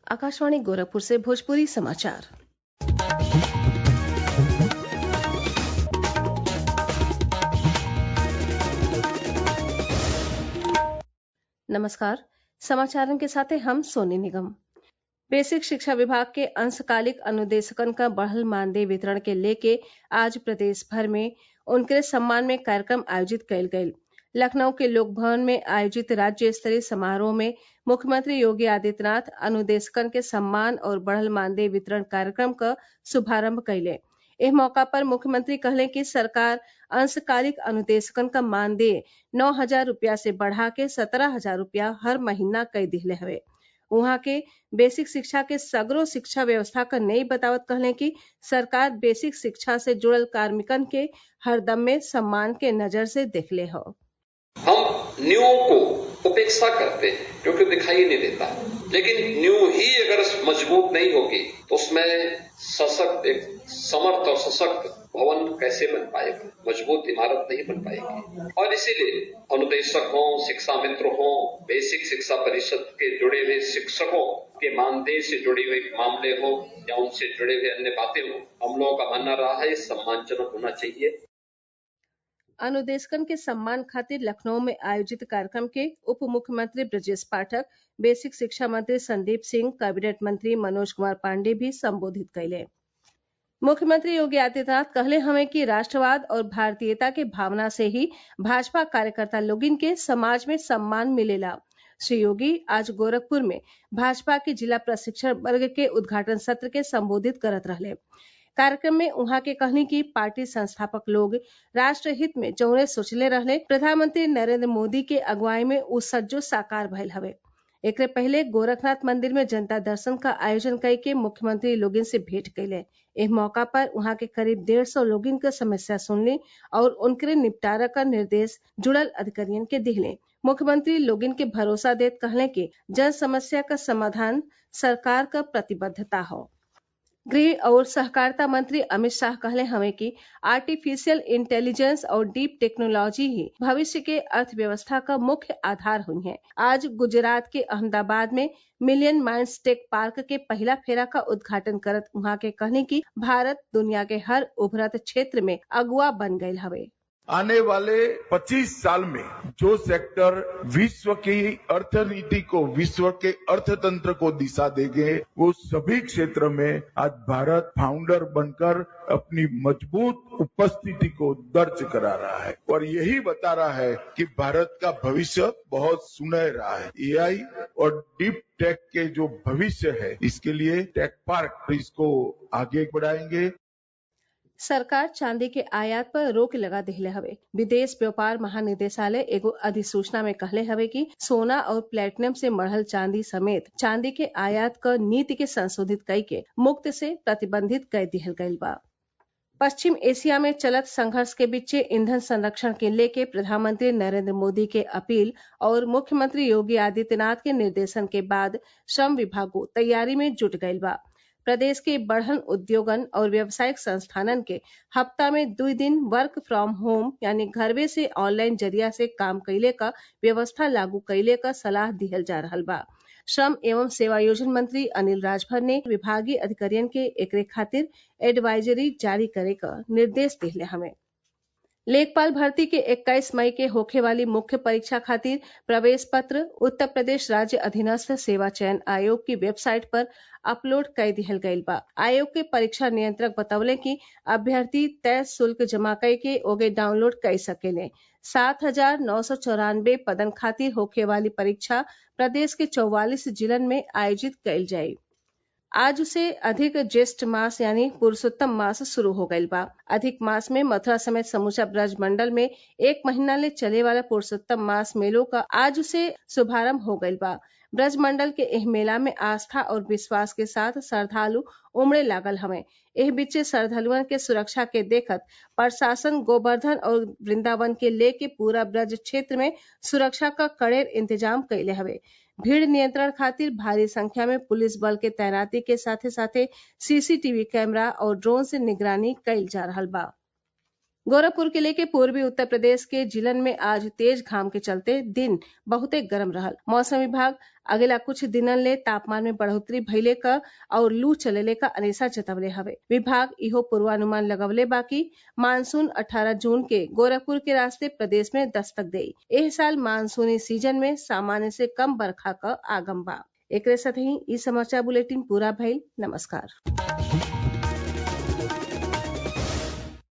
आकाशवाणी गोरखपुर से भोजपुरी समाचार नमस्कार समाचारों के साथ हम सोनी निगम बेसिक शिक्षा विभाग के अंशकालिक अनुदेशकन का बढ़ल मानदेय वितरण के लेके आज प्रदेश भर में उनके सम्मान में कार्यक्रम आयोजित कयल गयल लखनऊ के लोक भवन में आयोजित राज्य स्तरीय समारोह में मुख्यमंत्री योगी आदित्यनाथ अनुदेशकन के सम्मान और बढ़ल मानदेय वितरण कार्यक्रम क शुभारंभ कइले एह मौका पर मुख्यमंत्री कहले कि सरकार अंशकालिक अनुदेशकन क मानदेय नौ हजार रुपया से बढ़ा के सत्रह हजार रुपया हर महीना कई दिहले हवे उहाँ के बेसिक शिक्षा के सगरो शिक्षा व्यवस्था क नई बतावत कहले कि सरकार बेसिक शिक्षा से जुड़ल कार्मिकन के हरदम में सम्मान के नजर से देखले हौ हम न्यू को उपेक्षा करते हैं क्योंकि दिखाई नहीं देता लेकिन न्यू ही अगर मजबूत नहीं होगी तो उसमें सशक्त एक समर्थ और सशक्त भवन कैसे बन पाएगा मजबूत इमारत नहीं बन पाएगी और इसीलिए अनुदेशक हो शिक्षा मित्र हो बेसिक शिक्षा परिषद के जुड़े हुए शिक्षकों के मानदेय से जुड़े हुए मामले हो या उनसे जुड़े हुए अन्य बातें हो हम लोगों का मानना रहा है सम्मानजनक होना चाहिए अनुदेशकन के सम्मान खातिर लखनऊ में आयोजित कार्यक्रम के उप मुख्यमंत्री ब्रजेश पाठक बेसिक शिक्षा मंत्री संदीप सिंह कैबिनेट मंत्री मनोज कुमार पांडे भी संबोधित कैले मुख्यमंत्री योगी आदित्यनाथ कहले हमें कि राष्ट्रवाद और भारतीयता के भावना से ही भाजपा कार्यकर्ता लोगिन के समाज में सम्मान मिलेला श्री योगी आज गोरखपुर में भाजपा के जिला प्रशिक्षण वर्ग के उद्घाटन सत्र के संबोधित करत रहले कार्यक्रम में उहाँ के कहनी कि पार्टी संस्थापक लोग राष्ट्र हित में जौने सोचले रहले प्रधानमंत्री नरेंद्र मोदी के अगुवाई में उ सज्जो साकार भइल हवे एकरे पहले गोरखनाथ मंदिर में जनता दर्शन का आयोजन कई के मुख्यमंत्री लोगिन से भेंट कैले एह मौका पर उहाँ के करीब डेढ़ सौ लोगिन के समस्या सुनली और उनके निपटारा का निर्देश जुड़ल अधिकारियन के दिहले मुख्यमंत्री लोगिन के भरोसा देत कहले कि जन समस्या का समाधान सरकार का प्रतिबद्धता हो गृह और सहकारिता मंत्री अमित शाह कहले हवे कि आर्टिफिशियल इंटेलिजेंस और डीप टेक्नोलॉजी ही भविष्य के अर्थव्यवस्था का मुख्य आधार हुई है आज गुजरात के अहमदाबाद में मिलियन माइंड्स टेक पार्क के पहला फेरा का उद्घाटन करत वहां के कहने की भारत दुनिया के हर उभरत क्षेत्र में अगुआ बन गये हवे आने वाले 25 साल में जो सेक्टर विश्व की अर्थनीति को विश्व के अर्थतंत्र को दिशा देंगे वो सभी क्षेत्र में आज भारत फाउंडर बनकर अपनी मजबूत उपस्थिति को दर्ज करा रहा है और यही बता रहा है कि भारत का भविष्य बहुत सुनहरा है एआई और डीप टेक के जो भविष्य है इसके लिए टेक पार्क इसको आगे बढ़ाएंगे सरकार चांदी के आयात पर रोक लगा दिले हवे विदेश व्यापार महानिदेशालय एगो अधिसूचना में कहले हवे कि सोना और प्लेटिनम से मढ़ल चांदी समेत चांदी के आयात क नीति के संशोधित कई के मुक्त से प्रतिबंधित कर दिहल गयल बा पश्चिम एशिया में चलत संघर्ष के बीचे ईंधन संरक्षण के लेके प्रधानमंत्री नरेंद्र मोदी के अपील और मुख्यमंत्री योगी आदित्यनाथ के निर्देशन के बाद श्रम विभागो तैयारी में जुट गयल बा प्रदेश के बढ़न उद्योगन और व्यावसायिक संस्थानन के हफ्ता में दो दिन वर्क फ्रॉम होम यानी घरवे से ऑनलाइन जरिया से काम कैले का व्यवस्था लागू कैले का सलाह दिहल जा रहा बा श्रम एवं सेवायोजन मंत्री अनिल राजभर ने विभागीय अधिकारियन के एकरे खातिर एडवाइजरी जारी करे का निर्देश दिले हमें लेखपाल भर्ती के 21 मई के होखे वाली मुख्य परीक्षा खातिर प्रवेश पत्र उत्तर प्रदेश राज्य अधीनस्थ सेवा चयन आयोग की वेबसाइट पर अपलोड कर दिहल गयल बा आयोग के परीक्षा नियंत्रक बतौले कि अभ्यर्थी तय शुल्क जमा कई के ओगे डाउनलोड कर सकेले सात हजार नौ सौ चौरानबे पदन खातिर होखे वाली परीक्षा प्रदेश के चौवालीस जिलन में आयोजित कयल जाये आज से अधिक ज्येष्ठ मास यानी पुरुषोत्तम मास शुरू हो गईल बा अधिक मास में मथुरा समेत समूचा ब्रज मंडल में एक महीना ले चले वाला पुरुषोत्तम मास मेलों का आज से शुभारंभ हो गईल बा ब्रज मंडल के एह मेला में आस्था और विश्वास के साथ श्रद्धालु उमड़े लागल हवे एह बीचे श्रद्धालुअन के सुरक्षा के देखत प्रशासन गोवर्धन और वृंदावन के लेके पूरा ब्रज क्षेत्र में सुरक्षा का कड़े इंतजाम कैले हवे भीड़ नियंत्रण खातिर भारी संख्या में पुलिस बल के तैनाती के साथे साथे सीसीटीवी कैमरा और ड्रोन से निगरानी कैल जा रहा बा गोरखपुर किले के पूर्वी उत्तर प्रदेश के जिलन में आज तेज घाम के चलते दिन बहुते गरम रहल मौसम विभाग अगला कुछ दिनन ले तापमान में बढ़ोतरी भइले क और लू चलेले क अंदेशा जतवले हवे विभाग इहो पूर्वानुमान लगवले बा कि मानसून 18 जून के गोरखपुर के रास्ते प्रदेश में दस्तक देई एह साल मानसूनी सीजन में सामान्य से कम बरखा क आगम बा एकरे साथ ही इ समाचार बुलेटिन पूरा भइल नमस्कार